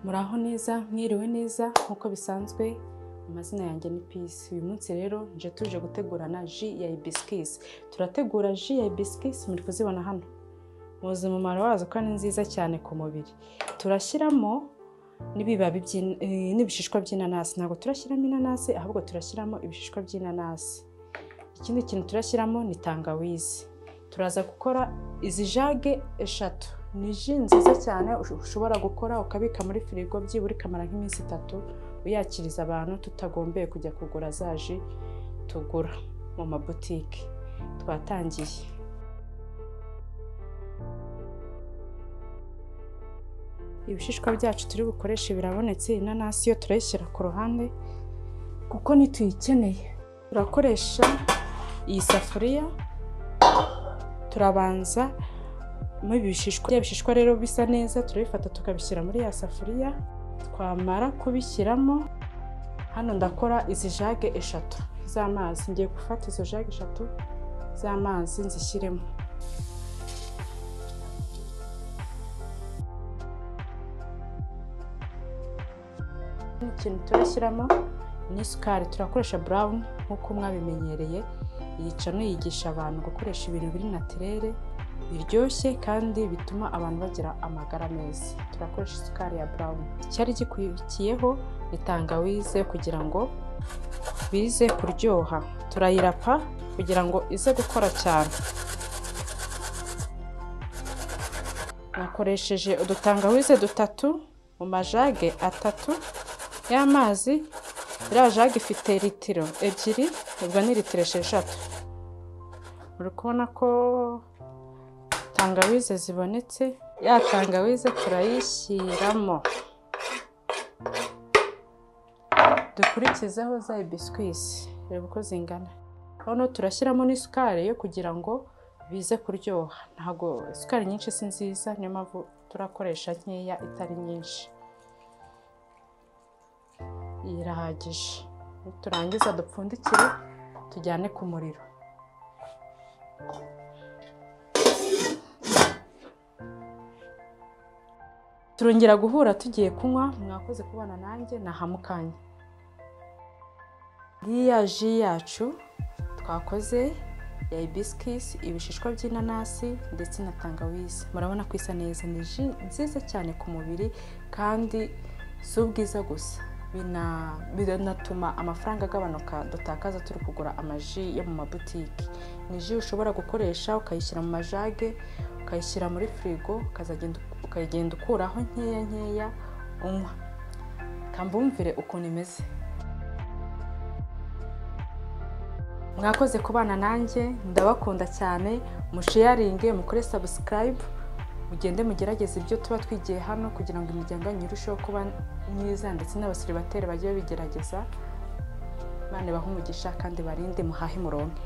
muraho neza mwiriwe neza nk'uko bisanzwe amazina yanjye ni pisi uyu munsi rero nje tuje gutegurana ji ya ibisikisi turategura ji ya ibisikisi muri kuzibona hano muzi umumaro wazo ko ni nziza cyane ku mubiri turashyiramo n'ibibabi by'in- eh, n'ibishishwa by'inanasi ntabwo turashyiramo inanasi ahubwo turashyiramo ibishishwa by'inanasi ikindi kintu turashyiramo ni tangawizi turaza gukora izi jage eshatu ni ji nziza cyane ush- ushobora gukora ukabika muri firigo byibura ikamara nk'iminsi itatu uyakiriza abantu tutagombeye kujya kugura za ji tugura mu mabutike twatangiye ibishishwa byacu turi bukoreshe birabonetse inanasi yo turayishyira ku ruhande kuko ntituyikeneye turakoresha iyi safuriya turabanza muri ibi bishishwa bya bishishwa rero bisa neza turabifata tukabishyira muri ya safuriya twamara kubishyiramo hano ndakora izi jage eshatu z'amazi ngiye gufata izo jage eshatu z'amazi nzishyiremo ikintu turashyiramo ni isukari turakoresha burawuni nk'uko mwabimenyereye yica nuyigisha abantu gukoresha ibintu biri natirere biryoshye kandi bituma abantu bagira amagara meza turakoresha isukari ya burawuni icyari gikurikiyeho ni tangawize kugira ngo bize kuryoha turayirapa kugira ngo ize gukora cyane nakoresheje udutangawize dutatu mu majage atatu y'amazi iriya jage ifite litiro ebyiri ubwo ni litiro esheshatu uri kubona ko tangawize zibonetse ya tangawize turayishyiramo dukurikizeho za ibisikisi reba uko zingana hano turashyiramo n'isukari yo kugira ngo bize kuryoha ntabwo isukari nyinshi si nziza niyo mpamvu turakoresha nkeya itari nyinshi irahagije niturangiza dupfundikire tujyane ku muriro turongera guhura tugiye kunywa mwakoze kubana nanjye nahamukanye iriya ji yacu twakoze ya ibisikisi ibishishwa by'inanasi ndetse na tangawizi murabona ko isa neza ni ji nziza cyane ku mubiri kandi si ubwiza gusa bina- binatuma amafaranga agabanuka dutakaza turi kugura amaji yo mu mabutiki ni ji ushobora gukoresha ukayishyira mu majage ukayishyira muri firigo ukazagenda ukagenda ukuraho nkeya nkeya unywa kambumvire ukuntu imeze mwakoze kubana nanjye ndabakunda cyane musheyaringe mukore sabusikarayibu mugende mugerageze ibyo tuba twigiye hano kugira ngo imiryango yanyu irusheho kuba myiza ndetse n'abasiribateri bajye babigerageza bane bahe umugisha kandi barinde muhahe muronke